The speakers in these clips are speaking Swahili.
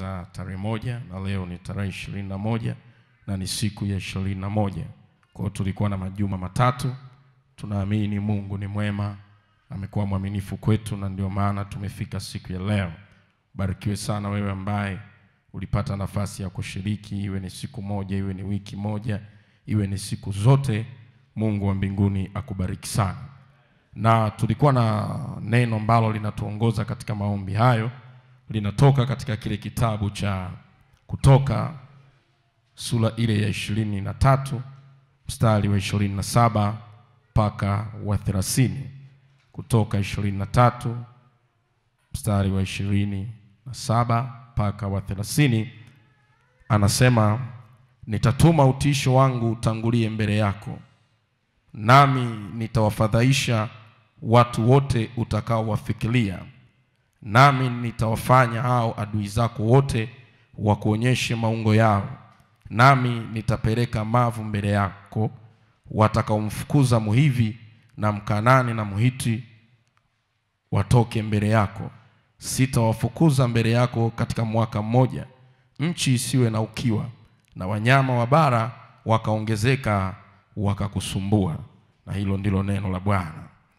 tulianza tarehe moja na leo ni tarehe ishirini na moja na ni siku ya ishirini na moja kwa hiyo tulikuwa na majuma matatu tunaamini mungu ni mwema amekuwa mwaminifu kwetu na ndio maana tumefika siku ya leo barikiwe sana wewe ambaye ulipata nafasi ya kushiriki iwe ni siku moja iwe ni wiki moja iwe ni siku zote mungu wa mbinguni akubariki sana na tulikuwa na neno ambalo linatuongoza katika maombi hayo linatoka katika kile kitabu cha kutoka sura ile ya ishirini na tatu mstari wa ishirini na saba mpaka wa thelathini kutoka ishirini na tatu mstari wa ishirini na saba mpaka wa thelathini anasema nitatuma utisho wangu utangulie mbele yako nami nitawafadhaisha watu wote utakaowafikiria nami nitawafanya hao adui zako wote wakuonyeshe maungo yao nami nitapeleka mavu mbele yako watakaomfukuza muhivi na mkanani na muhiti watoke mbele yako sitawafukuza mbele yako katika mwaka mmoja nchi isiwe na ukiwa na wanyama wa bara wakaongezeka wakakusumbua na hilo ndilo neno la bwana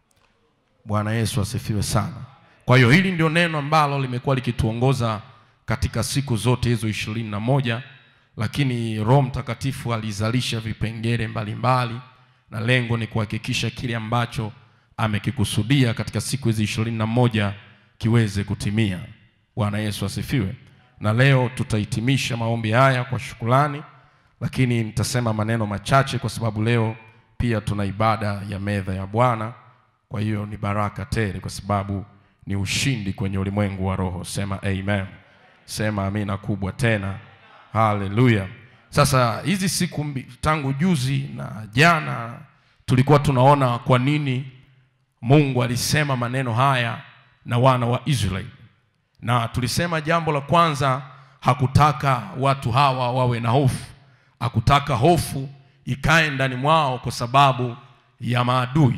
bwana yesu asifiwe sana kwa hiyo hili ndio neno ambalo limekuwa likituongoza katika siku zote hizo ishirini na moja lakini roho mtakatifu alizalisha vipengele mbalimbali na lengo ni kuhakikisha kile ambacho amekikusudia katika siku hizi ishirini na moja kiweze kutimia bwana yesu asifiwe na leo tutahitimisha maombi haya kwa shukulani lakini nitasema maneno machache kwa sababu leo pia tuna ibada ya medha ya bwana kwa hiyo ni baraka tele kwa sababu ni ushindi kwenye ulimwengu wa roho sema amen sema amina kubwa tena haleluya sasa hizi siku mbi, tangu juzi na jana tulikuwa tunaona kwa nini mungu alisema maneno haya na wana wa israeli na tulisema jambo la kwanza hakutaka watu hawa wawe na hofu hakutaka hofu ikae ndani mwao kwa sababu ya maadui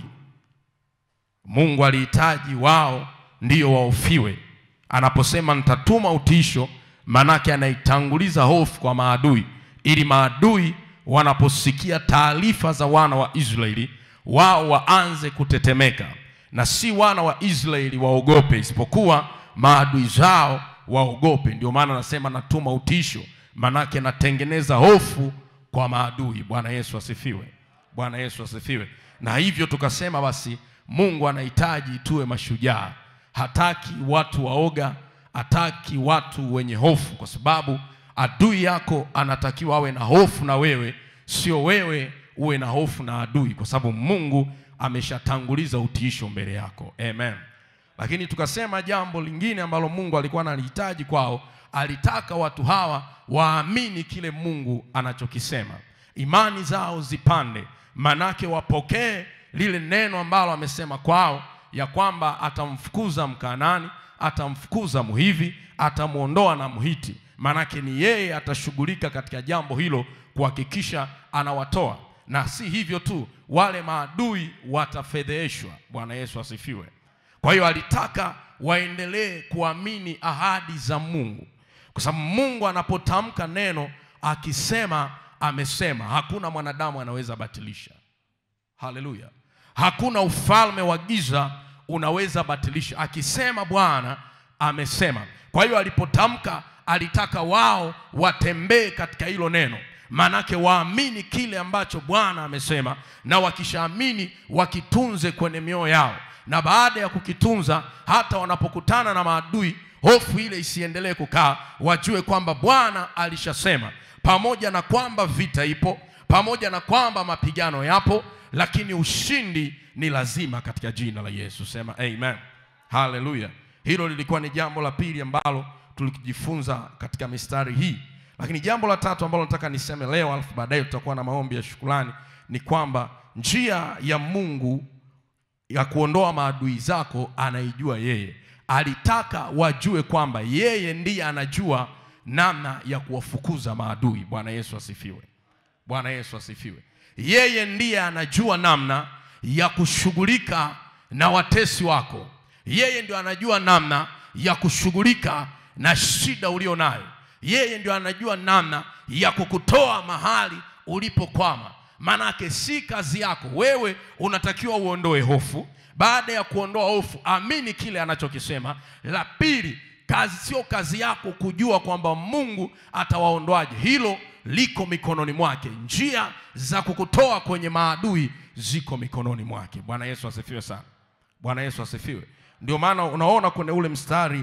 mungu alihitaji wao ndiyo waofiwe anaposema nitatuma utisho manake anaitanguliza hofu kwa maadui ili maadui wanaposikia taarifa za wana wa israeli wao waanze kutetemeka na si wana wa israeli waogope isipokuwa maadui zao waogope ndio maana anasema natuma utisho manake natengeneza hofu kwa maadui bwana yesu asifiwe bwana yesu asifiwe na hivyo tukasema basi mungu anahitaji tuwe mashujaa hataki watu waoga hataki watu wenye hofu kwa sababu adui yako anatakiwa awe na hofu na wewe sio wewe uwe na hofu na adui kwa sababu mungu ameshatanguliza utiisho mbele yako amen lakini tukasema jambo lingine ambalo mungu alikuwa analihitaji kwao alitaka watu hawa waamini kile mungu anachokisema imani zao zipande manake wapokee lile neno ambalo amesema kwao ya kwamba atamfukuza mkanani atamfukuza muhivi atamwondoa na mhiti manake ni yeye atashughulika katika jambo hilo kuhakikisha anawatoa na si hivyo tu wale maadui watafedheheshwa bwana yesu asifiwe kwa hiyo alitaka waendelee kuamini ahadi za mungu kwa sababu mungu anapotamka neno akisema amesema hakuna mwanadamu anaweza batilisha haleluya hakuna ufalme wa giza unaweza batilisha akisema bwana amesema kwa hiyo alipotamka alitaka wao watembee katika hilo neno maanake waamini kile ambacho bwana amesema na wakishaamini wakitunze kwenye mioyo yao na baada ya kukitunza hata wanapokutana na maadui hofu ile isiendelee kukaa wajue kwamba bwana alishasema pamoja na kwamba vita ipo pamoja na kwamba mapigano yapo lakini ushindi ni lazima katika jina la yesu sema amen haleluya hilo lilikuwa ni jambo la pili ambalo tulijifunza katika mistari hii lakini jambo la tatu ambalo nataka niseme leo alafu baadaye tutakuwa na maombi ya shukrani ni kwamba njia ya mungu ya kuondoa maadui zako anaijua yeye alitaka wajue kwamba yeye ndiye anajua namna ya kuwafukuza maadui bwana yesu asifiwe bwana yesu asifiwe yeye ndiye anajua namna ya kushughulika na watesi wako yeye ndio anajua namna ya kushughulika na shida ulio nayo yeye ndio anajua namna ya kukutoa mahali ulipokwama maanake si kazi yako wewe unatakiwa uondoe hofu baada ya kuondoa hofu amini kile anachokisema la pili kazi sio kazi yako kujua kwamba mungu atawaondoaje hilo liko mikononi mwake njia za kukutoa kwenye maadui ziko mikononi mwake bwana yesu asifiwe sana bwana yesu asifiwe ndio maana unaona kwenye ule mstari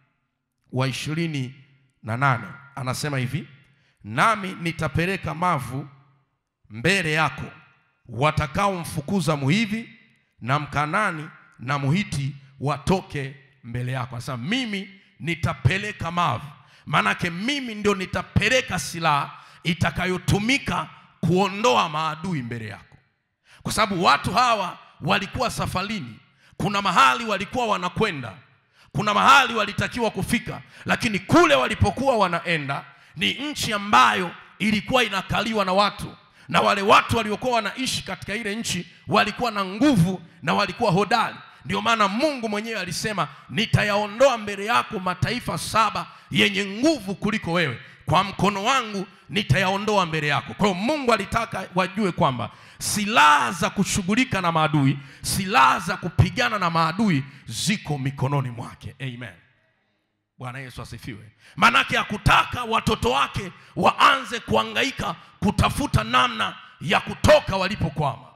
wa ishirini na nane anasema hivi nami nitapeleka mavu mbele yako watakaomfukuza muhivi na mkanani na muhiti watoke mbele yako anasema mimi nitapeleka mavu maanake mimi ndio nitapeleka silaha itakayotumika kuondoa maadui mbele yako kwa sababu watu hawa walikuwa safarini kuna mahali walikuwa wanakwenda kuna mahali walitakiwa kufika lakini kule walipokuwa wanaenda ni nchi ambayo ilikuwa inakaliwa na watu na wale watu waliokuwa wanaishi katika ile nchi walikuwa na nguvu na walikuwa hodari ndio maana mungu mwenyewe alisema nitayaondoa mbele yako mataifa saba yenye nguvu kuliko wewe kwa mkono wangu nitayaondoa mbele yako kwa hiyo mungu alitaka wajue kwamba silaha za kushughulika na maadui silaha za kupigana na maadui ziko mikononi mwake amen bwana yesu asifiwe maanake hakutaka watoto wake waanze kuangaika kutafuta namna ya kutoka walipokwama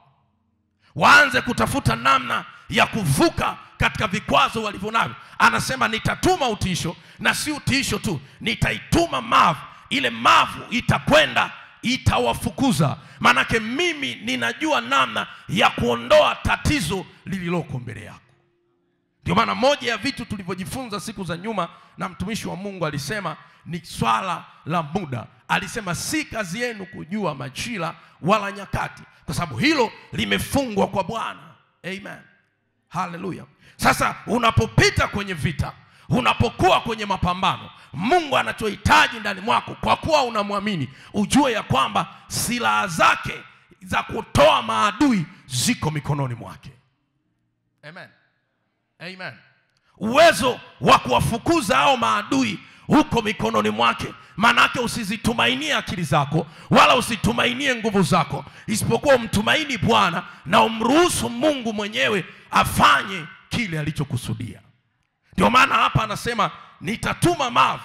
waanze kutafuta namna ya kuvuka katika vikwazo walivyo navyo anasema nitatuma utiisho na si utiisho tu nitaituma mavu ile mavu itakwenda itawafukuza maanake mimi ninajua namna ya kuondoa tatizo lililoko mbele yako ndio maana moja ya vitu tulivyojifunza siku za nyuma na mtumishi wa mungu alisema ni swala la muda alisema si kazi yenu kujua majira wala nyakati kwa sababu hilo limefungwa kwa bwana amen haleluya sasa unapopita kwenye vita unapokuwa kwenye mapambano mungu anachohitaji ndani mwako kwa kuwa unamwamini ujue ya kwamba silaha zake za kutoa maadui ziko mikononi mwake amen amen uwezo wa kuwafukuza hao maadui uko mikononi mwake maanake usizitumainie akili zako wala usitumainie nguvu zako isipokuwa umtumaini bwana na umruhusu mungu mwenyewe afanye kile alichokusudia ndio maana hapa anasema nitatuma mavu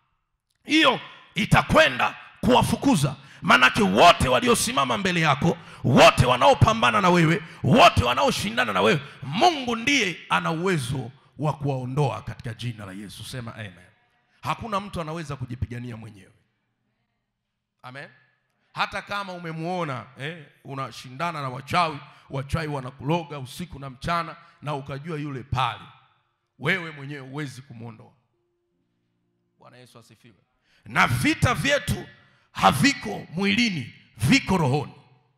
hiyo itakwenda kuwafukuza maanake wote waliosimama mbele yako wote wanaopambana na wewe wote wanaoshindana na wewe mungu ndiye ana uwezo wa kuwaondoa katika jina la yesu sema amen hakuna mtu anaweza kujipigania mwenyewe amen hata kama umemwona eh, unashindana na wachawi wachawi wanakuloga usiku na mchana na ukajua yule pale wewe mwenyewe huwezi kumwondoa bwana yesu asifiwe na vita vyetu haviko mwilini viko rohoni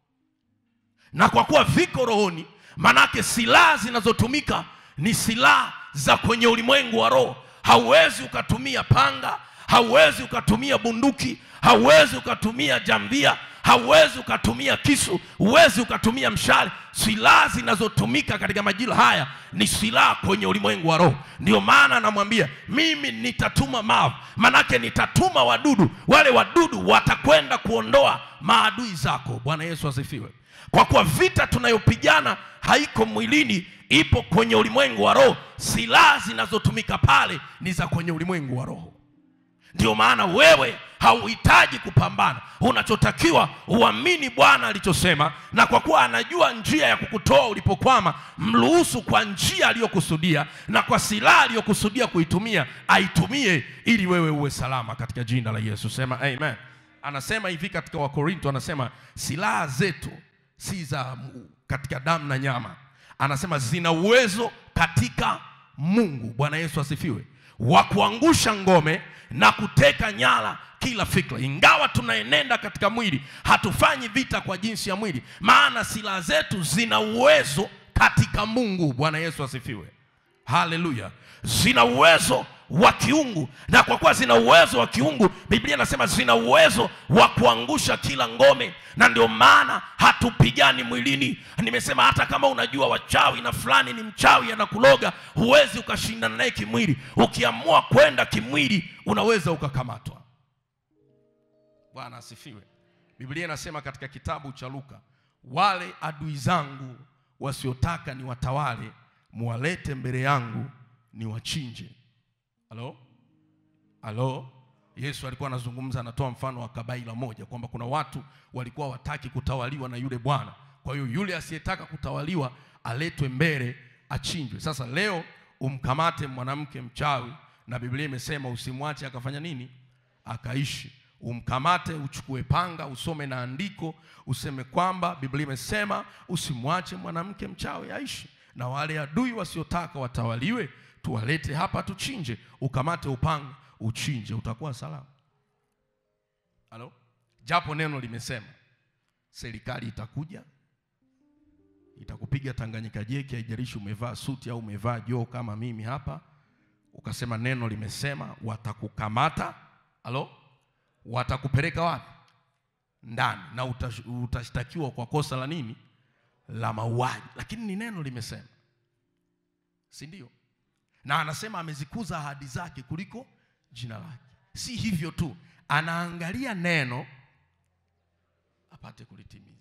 na kwa kuwa viko rohoni manake silaha zinazotumika ni silaha za kwenye ulimwengu wa roho hauwezi ukatumia panga hauwezi ukatumia bunduki hauwezi ukatumia jambia hauwezi ukatumia kisu huwezi ukatumia mshale silaha zinazotumika katika majira haya ni silaha kwenye ulimwengu wa roho ndio maana anamwambia mimi nitatuma mavu manake nitatuma wadudu wale wadudu watakwenda kuondoa maadui zako bwana yesu asifiwe kwa kuwa vita tunayopigana haiko mwilini ipo kwenye ulimwengu wa roho silaha zinazotumika pale ni za kwenye ulimwengu wa roho ndio maana wewe hauhitaji kupambana unachotakiwa uamini bwana alichosema na kwa kuwa anajua njia ya kukutoa ulipokwama mruhusu kwa njia aliyokusudia na kwa silaha aliyokusudia kuitumia aitumie ili wewe uwe salama katika jina la yesu sema amen anasema hivi katika wakorinto anasema silaha zetu si za katika damu na nyama anasema zina uwezo katika mungu bwana yesu asifiwe wa kuangusha ngome na kuteka nyara kila fikra ingawa tunaenenda katika mwili hatufanyi vita kwa jinsi ya mwili maana silaha zetu zina uwezo katika mungu bwana yesu asifiwe haleluya zina uwezo wa kiungu na kwa kuwa zina uwezo wa kiungu biblia inasema zina uwezo wa kuangusha kila ngome na ndio maana hatupigani mwilini nimesema hata kama unajua wachawi na fulani ni mchawi anakuloga huwezi ukashindana naye kimwili ukiamua kwenda kimwili unaweza ukakamatwa Bwana asifiwe. Biblia inasema katika kitabu cha Luka, wale adui zangu wasiotaka ni watawale, muwalete mbele yangu niwachinje. Halo, halo. Yesu alikuwa anazungumza, anatoa mfano wa kabaila moja kwamba kuna watu walikuwa wataki kutawaliwa na yule bwana. Kwa hiyo yule asiyetaka kutawaliwa aletwe mbele achinjwe. Sasa leo umkamate mwanamke mchawi, na Biblia imesema usimwache akafanya nini? Akaishi. Umkamate, uchukue panga, usome na andiko, useme kwamba Biblia imesema usimwache mwanamke mchawi aishi, na wale adui wasiotaka watawaliwe tuwalete hapa tuchinje. Ukamate upanga uchinje, utakuwa salama. Halo, japo neno limesema serikali itakuja itakupiga Tanganyika jeki, haijalishi umevaa suti au umevaa joo kama mimi hapa, ukasema neno limesema, watakukamata. Halo, watakupeleka wapi? Ndani, na utash- utashtakiwa kwa kosa la nini? La mauaji, lakini ni neno limesema, si ndio? Na anasema amezikuza ahadi zake kuliko jina lake. Si hivyo tu, anaangalia neno apate kulitimiza.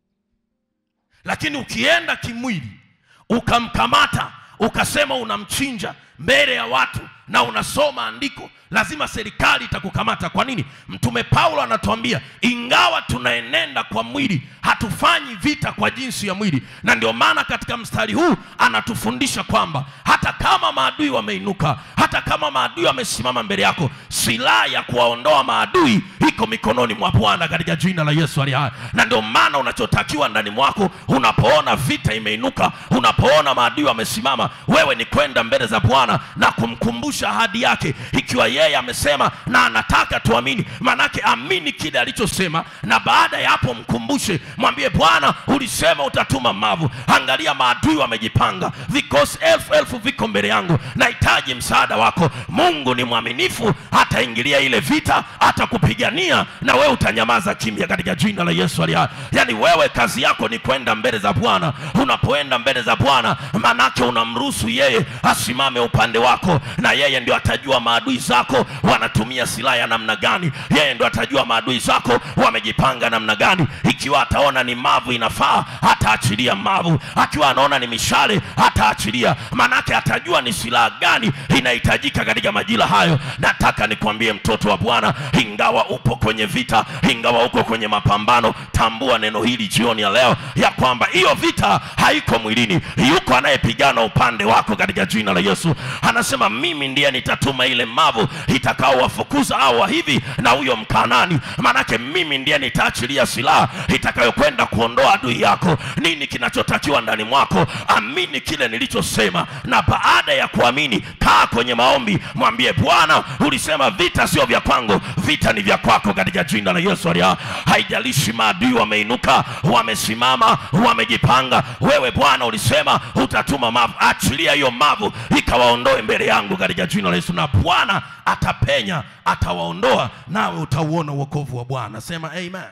Lakini ukienda kimwili ukamkamata ukasema unamchinja mbele ya watu na unasoma andiko, lazima serikali itakukamata. Kwa nini? Mtume Paulo anatuambia ingawa tunaenenda kwa mwili, hatufanyi vita kwa jinsi ya mwili, na ndio maana katika mstari huu anatufundisha kwamba hata kama maadui wameinuka, hata kama maadui wamesimama mbele yako, silaha ya kuwaondoa maadui iko mikononi mwa Bwana katika jina la Yesu aliye hai. Na ndio maana unachotakiwa ndani mwako, unapoona vita imeinuka, unapoona maadui wamesimama, wewe ni kwenda mbele za Bwana na kumkumbusha ahadi yake, ikiwa yeye amesema na anataka tuamini, manake amini kile alichosema, na baada ya hapo mkumbushe, mwambie Bwana, ulisema utatuma mavu, angalia maadui wamejipanga, vikosi elfu elfu viko mbele yangu, nahitaji msaada wako. Mungu ni mwaminifu, ataingilia ile vita, atakupigania na wewe utanyamaza kimya katika jina la Yesu aliye hai. Yaani wewe kazi yako ni kwenda mbele za Bwana. Unapoenda mbele za Bwana, manake unamruhusu yeye asimame upande wako, na yeye ndio atajua maadui zako wanatumia silaha ya namna gani. Yeye ndio atajua maadui zako wamejipanga namna gani. Ikiwa ataona ni mavu inafaa, ataachilia mavu. Akiwa anaona ni mishale, ataachilia, manake atajua ni silaha gani inahitajika katika majira hayo. Nataka nikwambie mtoto wa Bwana, ingawa upo kwenye vita, ingawa uko kwenye mapambano, tambua neno hili jioni ya leo ya kwamba hiyo vita haiko mwilini, yuko anayepigana upande wako katika jina la Yesu. Anasema mimi ndiye nitatuma ile mavu itakaowafukuza hao hivi na huyo Mkanani, manake mimi ndiye nitaachilia silaha itakayokwenda kuondoa adui yako. Nini kinachotakiwa ndani mwako? Amini kile nilichosema, na baada ya kuamini, kaa kwenye maombi, mwambie Bwana, ulisema vita sio vya kwangu, vita ni vya kwako katika jina la Yesu aliye hai. Haijalishi maadui wameinuka, wamesimama, wamejipanga, wewe Bwana ulisema utatuma mavu, achilia hiyo mavu ikawaondoe mbele yangu katika jina la Yesu, na Bwana atapenya, atawaondoa, nawe utauona wokovu wa Bwana. Sema amen.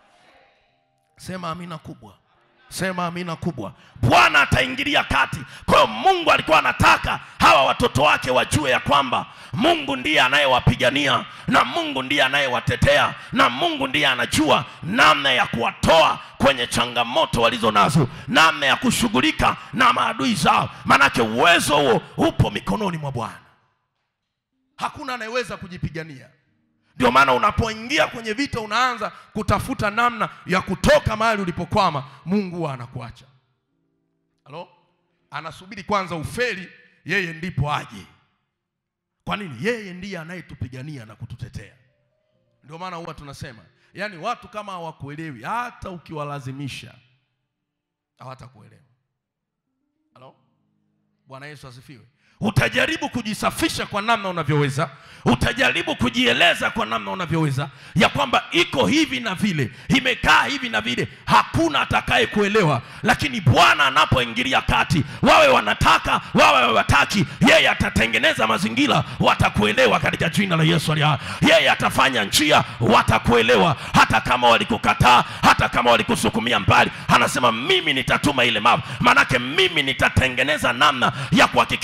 Sema amina kubwa. Sema amina kubwa. Bwana ataingilia kati. Kwa hiyo Mungu alikuwa anataka hawa watoto wake wajue ya kwamba Mungu ndiye anayewapigania na Mungu ndiye anayewatetea na Mungu ndiye anajua namna ya kuwatoa kwenye changamoto walizo nazo, namna ya kushughulika na maadui zao, maanake uwezo huo upo mikononi mwa Bwana. Hakuna anayeweza kujipigania. Ndio maana unapoingia kwenye vita unaanza kutafuta namna ya kutoka mahali ulipokwama, Mungu huwa anakuacha. Halo, anasubiri kwanza ufeli, yeye ndipo aje. Kwa nini? Yeye ndiye anayetupigania na kututetea. Ndio maana huwa tunasema, yaani watu kama hawakuelewi, hata ukiwalazimisha hawatakuelewa. Halo, Bwana Yesu asifiwe. Utajaribu kujisafisha kwa namna unavyoweza, utajaribu kujieleza kwa namna unavyoweza, ya kwamba iko hivi na vile, imekaa hivi na vile, hakuna atakaye kuelewa. Lakini Bwana anapoingilia kati, wawe wanataka wawe hawataki, yeye atatengeneza mazingira, watakuelewa katika jina la Yesu aliye hai. Yeye atafanya njia, watakuelewa, hata kama walikukataa, hata kama walikusukumia mbali. Anasema mimi nitatuma ile mavu, manake mimi nitatengeneza namna ya kuhakikisha una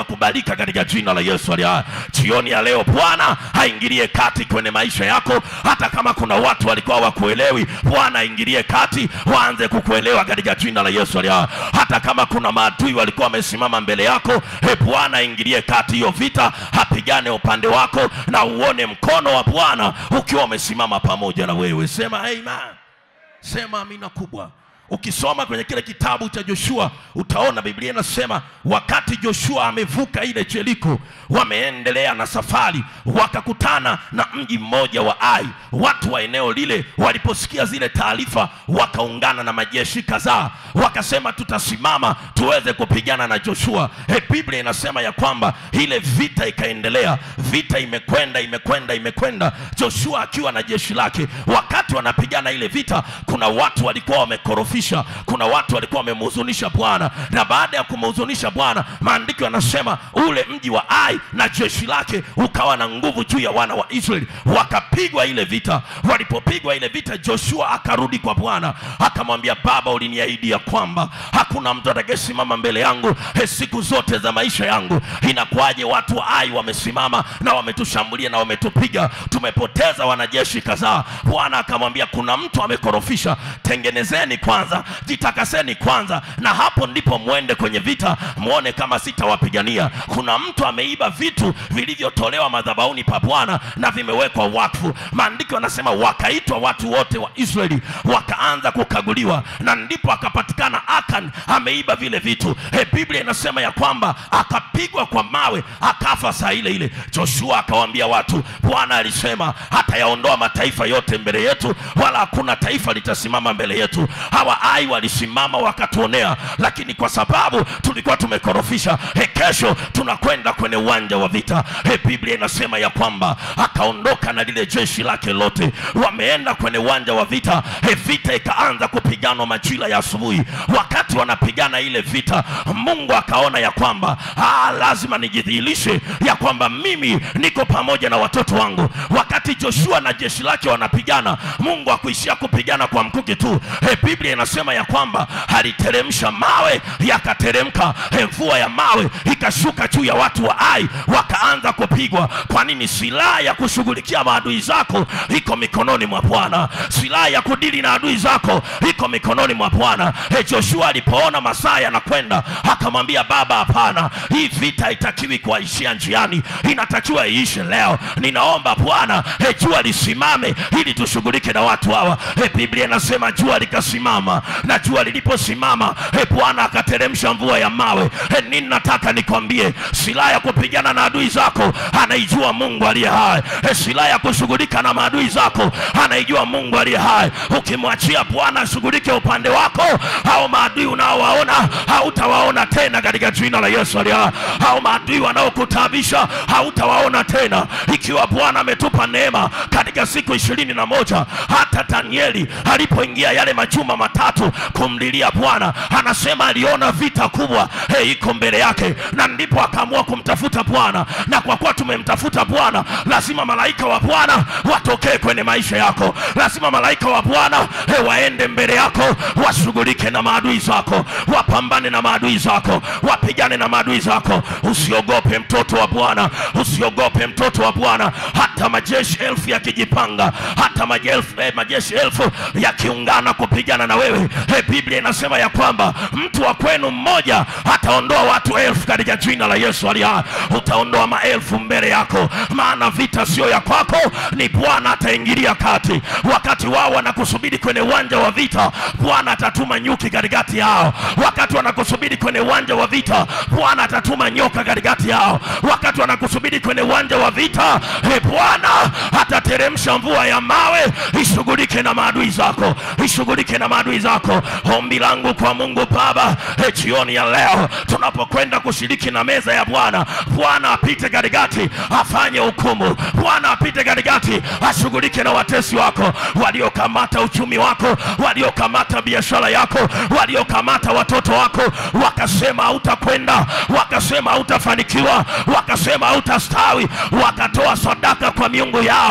inakubalika katika jina la Yesu aliye hai. Jioni ya leo Bwana aingilie kati kwenye maisha yako, hata kama kuna watu walikuwa wakuelewi, Bwana aingilie kati, waanze kukuelewa katika jina la Yesu aliye hai. Hata kama kuna maadui walikuwa wamesimama mbele yako, he Bwana aingilie kati hiyo vita, apigane upande wako, na uone mkono wa Bwana ukiwa umesimama pamoja na wewe. Sema amen. Sema amina kubwa. Ukisoma kwenye kile kitabu cha Joshua utaona Biblia inasema wakati Joshua amevuka ile Jeriko, wameendelea na safari, wakakutana na mji mmoja wa Ai. Watu wa eneo lile waliposikia zile taarifa, wakaungana na majeshi kadhaa, wakasema tutasimama tuweze kupigana na Joshua. He, Biblia inasema ya kwamba ile vita ikaendelea, vita imekwenda imekwenda imekwenda, Joshua akiwa na jeshi lake. Wakati wanapigana ile vita, kuna watu walikuwa wamekorofisha, kuna watu walikuwa wamemhuzunisha Bwana, na baada ya kumhuzunisha Bwana, maandiko yanasema ule mji wa Ai na jeshi lake ukawa na nguvu juu ya wana wa Israeli, wakapigwa ile vita. Walipopigwa ile vita, Joshua akarudi kwa Bwana akamwambia, Baba, uliniahidi ya kwamba hakuna mtu atakayesimama mbele yangu he, siku zote za maisha yangu. Inakuwaje watu wa Ai wamesimama na wametushambulia na wametupiga, tumepoteza wanajeshi kadhaa. Bwana akamwambia, kuna mtu amekorofisha, tengenezeni kwanza, jitakaseni kwanza, na hapo ndipo mwende kwenye vita, mwone kama sitawapigania. Kuna mtu ameiba vitu vilivyotolewa madhabahuni pa Bwana na vimewekwa wakfu. Maandiko yanasema wakaitwa watu wote wa Israeli wakaanza kukaguliwa, na ndipo akapatikana Akan ameiba vile vitu. He, Biblia inasema ya kwamba akapigwa kwa mawe akafa saa ile ile. Joshua akawaambia watu, Bwana alisema hatayaondoa mataifa yote mbele yetu, wala hakuna taifa litasimama mbele yetu. Hawa Ai walisimama wakatuonea, lakini kwa sababu tulikuwa tumekorofisha, he, kesho tunakwenda kwenye uwanja wa vita. He, Biblia inasema ya kwamba akaondoka na lile jeshi lake lote, wameenda kwenye uwanja wa vita. He, vita ikaanza kupiganwa majira ya asubuhi. Wakati wanapigana ile vita, Mungu akaona ya kwamba ah, lazima nijidhihirishe ya kwamba mimi niko pamoja na watoto wangu. Wakati Joshua na jeshi lake wanapigana, Mungu akuishia kupigana kwa mkuki tu. He, Biblia inasema ya kwamba aliteremsha mawe yakateremka, he, mvua ya mawe ikashuka juu ya watu wa Ai, wakaanza kupigwa. Kwa nini? Silaha ya kushughulikia maadui zako iko mikononi mwa Bwana. Silaha ya kudili na adui zako iko mikononi mwa Bwana. He, Joshua alipoona masaa yanakwenda, akamwambia baba, hapana, hii vita haitakiwi kuishia njiani, inatakiwa iishe leo. Ninaomba Bwana, he, jua lisimame ili tushughulike na watu hawa. He, Biblia inasema jua likasimama, na jua liliposimama, he, Bwana akateremsha mvua ya mawe. He, nini nataka nikwambie, silaha ya kupigana na adui zako anaijua Mungu aliye hai. He, silaha ya kushughulika na maadui zako anaijua Mungu aliye hai. Ukimwachia Bwana ashughulike upande wako, hao maadui unaowaona hautawaona tena katika jina la Yesu aliye hai. Hao maadui wanaokutabisha hautawaona tena, ikiwa Bwana ametupa neema katika siku ishirini na moja. Hata Danieli alipoingia yale majuma matatu kumlilia Bwana, anasema aliona vita kubwa hey, iko mbele yake, na ndipo akaamua kumtafuta Bwana. Na kwa kuwa tumemtafuta Bwana, lazima malaika wa Bwana watokee kwenye maisha yako, lazima malaika wa Bwana hey, waende mbele yako, washughulike na maadui zako, wapambane na maadui zako, wapigane na maadui zako. Usiogope mtoto wa Bwana, usiogope mtoto wa Bwana. Hata majeshi elfu yakijipanga, hata majeshi, eh, majeshi elfu yakiungana kupigana na wewe, eh, Biblia inasema ya kwamba mtu wa kwenu mmoja ataondoa watu elfu katika jina la Yesu aliye hai. Utaondoa maelfu mbele yako, maana vita sio ya kwako, ni Bwana ataingilia kati. Wakati wao wanakusubiri kwenye uwanja wa vita, Bwana atatuma nyuki katikati yao. Wakati wanakusubiri kwenye uwanja wa vita, Bwana atatuma nyoka katikati yao. Wakati wanakusubiri kwenye uwanja wa vita, e Bwana atateremsha mvua ya mawe ishughulike na maadui zako, ishughulike na maadui zako. Ombi langu kwa Mungu Baba, e jioni ya leo tunapokwenda kushiriki na meza ya Bwana, Bwana apite katikati afanye hukumu. Bwana apite katikati ashughulike na watesi wako waliokamata uchumi wako, waliokamata biashara yako, waliokamata watoto wako, wakasema hautakwenda, wakasema hautafanikiwa, wakasema hautastawi, wakatoa sadaka kwa miungu yao.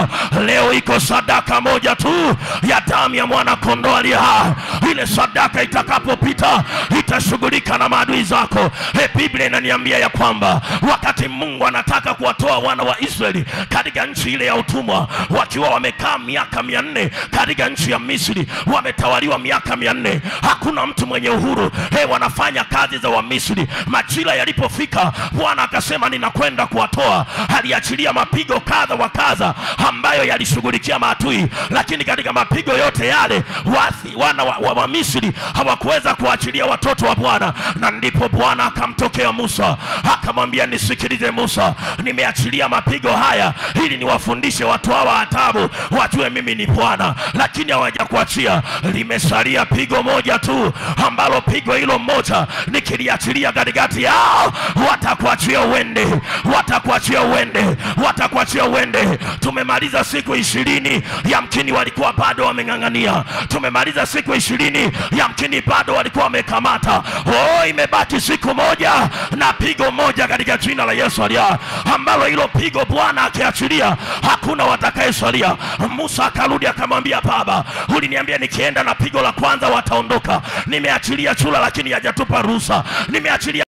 leo iko sadaka moja tu ya damu ya mwana kondoo aliye hai. Ile sadaka itakapopita itashughulika na maadui zako. He, Biblia inaniambia ya kwamba wakati Mungu anataka kuwatoa wana wa Israeli katika nchi ile ya utumwa, wakiwa wamekaa miaka mia nne katika nchi ya Misri, wametawaliwa miaka mia nne hakuna mtu mwenye uhuru. He, wanafanya kazi za Wamisri. Majira yalipofika, Bwana akasema ninakwenda kuwatoa. Aliachilia mapigo kadha wa kadha ambayo yalishughulikia maadui, lakini katika mapigo yote yale wathi, wana wa, wa, wa Misri hawakuweza kuachilia watoto wa Bwana, na ndipo Bwana akamtokea Musa akamwambia, nisikilize Musa, nimeachilia mapigo haya ili niwafundishe watu hawa adabu, wajue mimi ni Bwana, lakini hawajakuachia. Limesalia pigo moja tu, ambalo pigo hilo moja nikiliachilia katikati yao, watakuachia uende, watakuachia uende, watakuachia uende. Tumemaliza siku ishirini, yamkini walikuwa bado wameng'ang'ania. Tumemaliza siku ishirini, yamkini bado walikuwa wamekamata. Oh, imebaki siku moja na pigo moja katika jina la Yesu aliye hai, ambalo hilo pigo Bwana akiachilia hakuna watakayesalia. Musa akarudi akamwambia, Baba, uliniambia nikienda na pigo la kwanza wataondoka. Nimeachilia chura, lakini hajatupa ruhusa. Nimeachilia